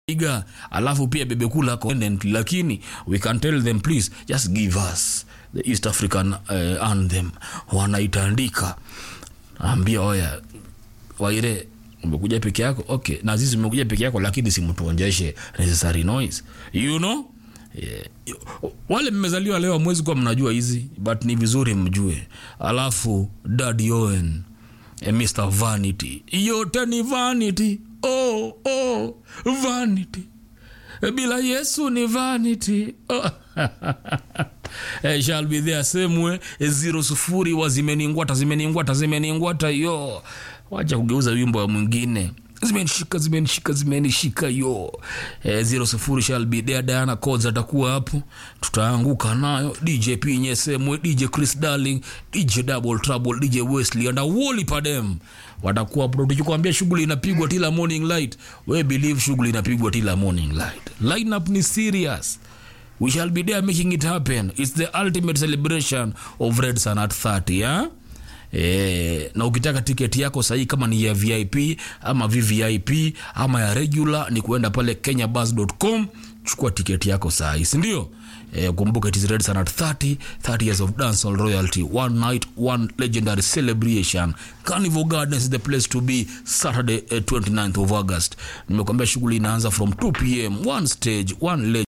iga alafu pia bebe kula content lakini we can tell them please just give us the east african uh, anthem wanaitandika ambia oya waire umekuja peke yako okay na sisi umekuja peke yako lakini simtuonjeshe necessary noise you know yeah. wale mmezaliwa leo amwezi kuwa mnajua hizi but ni vizuri mjue alafu dad owen eh, mr vanity yote ni vanity oh, oh, vanity bila yesu ni vanity oh. Eh, shall be there same way eh, zero sufuri wa zimeningwata zimeningwata zimeningwata yo wacha kugeuza wimbo wa mwingine zimenishika zimenishika zimenishika yo eh, zero sufuri shall be there diana codes atakuwa hapo tutaanguka nayo dj p nyesemwe dj chris darling dj double trouble dj wesley and woli padem watakuwa hapo tukikwambia shughuli inapigwa tila morning light we believe shughuli inapigwa tila morning light lineup ni serious we shall be there making it happen it's the ultimate celebration of red sun at 30 yeah? E, na ukitaka tiketi yako sahii kama ni ya vip ama vvip ama ya regular ni kuenda pale kenyabus.com chukua tiketi yako sahii sindio e, kumbuka it is red sun at 30 30 years of dancehall royalty one night one legendary celebration carnival gardens is the place to be saturday eh, 29th of august nimekwambia shughuli inaanza from 2 pm one stage one legend